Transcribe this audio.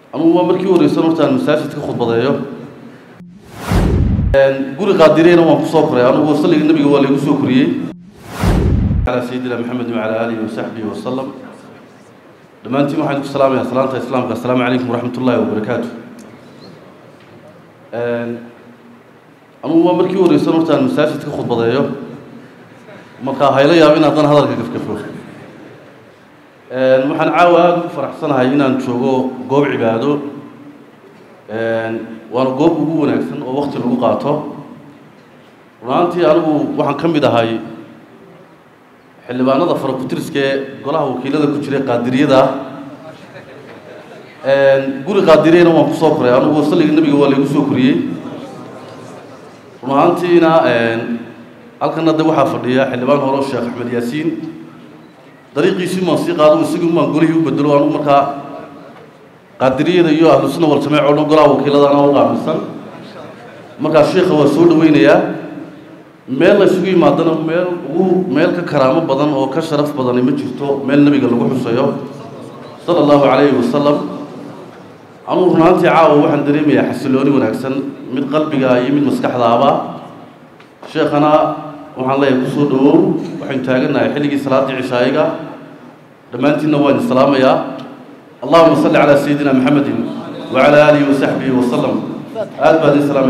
anugu waa markii horeysan horta aan masaajid ka khudbadeeyo guri qaadireyna waan kusoo koray anugu salliga nebiga waa laygu soo koriyey calaa sayidina maxamedin wacala aalihi wasaxbihi wasalam dhammaantiin waxaan idinku salaamaya salaanta islaamka assalaamu calaykum waraxmat ullaahi wabarakaatu anugu waa markii horeysan horta aan masaajid ka khudbadeeyo markaa hayla yaab in haddana hadalka gafgafo waxaan caawa aada ugu faraxsanahay inaan joogo goob cibaado waana goob ugu wanaagsan oo wakti lagu qaato runaantii anigu waxaan ka mid ahay xildhibaanada farakutiriska ee golaha wakiilada ku jiray qaadiriyada guri qaadiriyana waan kusoo koray anugu salliga nebiga waa laygu soo koriyey run ahaantiina halkana de waxaa fadhiya xildhibaan hore sheekh axmed yaasiin dariiqiisii maan sii qaado isagii maan golihii u bedelo anugu markaa qaadiriyada iyo ahlu sunna wal jamaaca o dhan golaha wakiiladana u qaabilsan markaa sheikha waa soo dhaweynayaa meel la isugu yimaadana meel ugu meel ka karaamo badan oo ka sharaf badani ma jirto meel nebiga lagu xusayo sala allahu calayhi wasalam anugu runaantii caawa waxaan dareemayaa xasilooni wanaagsan mid qalbiga iyo mid maskaxdaaba sheekhana waxaan leeyahay kusoo dhawow waxaynu taagannahay xilligii salaaddii cishaayiga dhammaantiinna waan islaamayaa allahuma salli calaa sayidina maxamedin wacala aalihi wasaxbihi wasalam aad baad islaamay